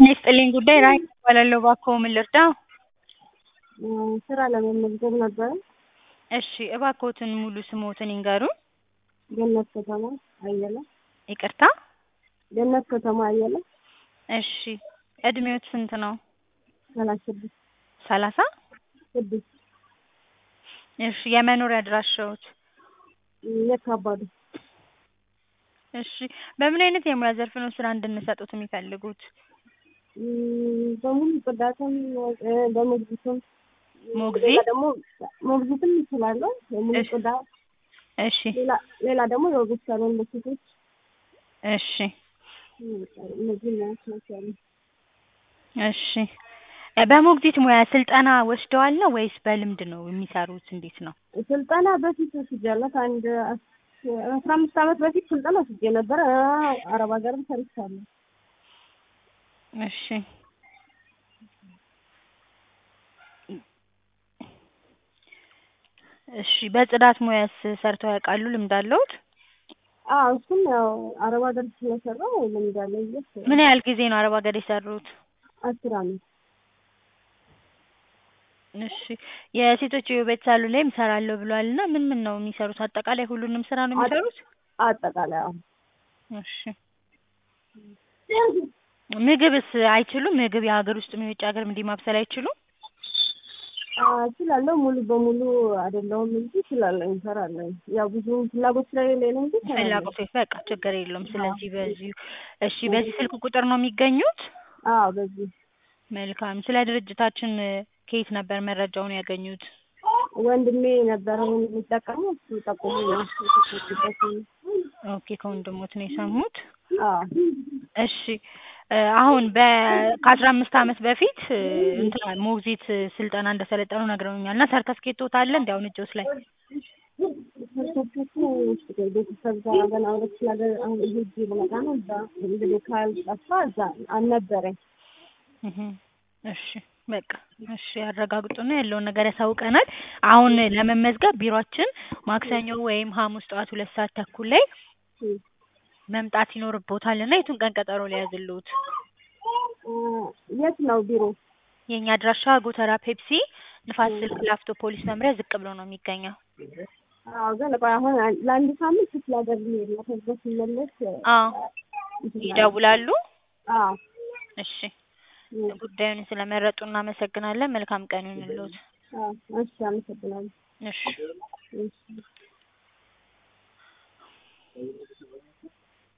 ይስጥልኝ ጉዳይ ራሔል እባላለሁ። እባክዎ ምን ልርዳዎ? ስራ ለመመዝገብ ነበረ። እሺ እባክዎትን ሙሉ ስምዎትን ይንገሩን? ገነት ከተማ አየለ። ይቅርታ? ገነት ከተማ አየለ። እሺ እድሜዎት ስንት ነው? ሰላሳ ስድስት ሰላሳ ስድስት እሺ የመኖሪያ አድራሻዎት? የካባዱ እሺ በምን አይነት የሙያ ዘርፍ ነው ስራ እንድንሰጥዎት የሚፈልጉት? በሙሉ ጽዳትም በሞግዚትም ሞግዚት? ሌላ ደግሞ ሞግዚትም እችላለሁ። የሙሉ እሺ። ጽዳት እሺ ሌላ ሌላ ደግሞ የውበት ሳሎን ለሴቶች እሺ እነዚህ ሙያዎች ናቸው ያሉት። እሺ በሞግዚት ሙያ ስልጠና ወስደዋል ነው ወይስ በልምድ ነው የሚሰሩት? እንዴት ነው? ስልጠና በፊት ወስጃለሁ። ከአንድ አስ- አስራ አምስት ዓመት በፊት ስልጠና ወስጄ ነበረ። አረብ ሀገርም ሰርቻለሁ። እሺ እሺ በጽዳት ሙያስ ሰርተው ያውቃሉ? ልምድ አለዎት? አዎ እሱም ያው አረብ ሀገር ስለሰራው ልምድ አለኝ ብዬ አስባለሁ። ምን ያህል ጊዜ ነው አረብ ሀገር የሰሩት? አስር ዓመት እሺ የሴቶች የውበት ሳሎን ላይም እሰራለሁ ብለዋል እና ምን ምን ነው የሚሰሩት? አጠቃላይ ሁሉንም ስራ ነው የሚሰሩት? አጠቃላይ አዎ። እሺ ምግብስ አይችሉም? ምግብ የሀገር ውስጥም የውጭ ሀገርም እንዲህ ማብሰል አይችሉም? እችላለሁ ሙሉ በሙሉ አይደለሁም እንጂ እችላለሁ፣ እሰራለሁ። ያው ብዙ ፍላጎት ስለሌለኝ ነው እንጂ እሰራለሁ። ፍላጎት በቃ ችግር የለውም። ስለዚህ በዚሁ እሺ በዚህ ስልክ ቁጥር ነው የሚገኙት? አዎ በዚህ መልካም ስለ ድርጅታችን ከየት ነበር መረጃውን ያገኙት? ወንድሜ ነበረ የሚጠቀመው እሱ ጠቁሞኝ ነው የተጠቀምኩበት። ኦኬ ከወንድሞት ነው የሰሙት? አዎ እሺ እ አሁን በ ከአስራ አምስት ዓመት በፊት እ እንትን ሞግዚት ስልጠና እንደሰለጠኑ ነግረውኛል እና ሰርተፍኬቶት አለ እንዲ አሁን እጆት ላይ? ሰርተፍኬቱ ቤተሰብ ጋር ገና ወደ ክፍለ ሀገር አሁን ሄጄ ልመጣ ነው። እዛ እንግዲህ ካልጠፋ እዛ አልነበረኝ። እህ እሺ በቃ እሺ ያረጋግጡና ያለውን ነገር ያሳውቀናል። አሁን ለመመዝገብ ቢሯችን ማክሰኞ ወይም ሐሙስ ጠዋት ሁለት ሰዓት ተኩል ላይ መምጣት ይኖርቦታል እና የቱን ቀን ቀጠሮ ሊያዝልዎት? እ የት ነው ቢሮ? የእኛ አድራሻ ጎተራ ፔፕሲ ንፋስ ስልክ ላፍቶ ፖሊስ መምሪያ ዝቅ ብሎ ነው የሚገኘው። አዎ ግን ቆይ አሁን ለአንድ ሳምንት ክፍለ ሀገር ልሄድ ነው። ከዛ ስመለስ አዎ ይደውላሉ? አዎ እሺ ጉዳዩን ስለመረጡ እናመሰግናለን። መልካም ቀን ይሁንልዎት። አዎ እሺ አመሰግናለሁ። እሺ እሺ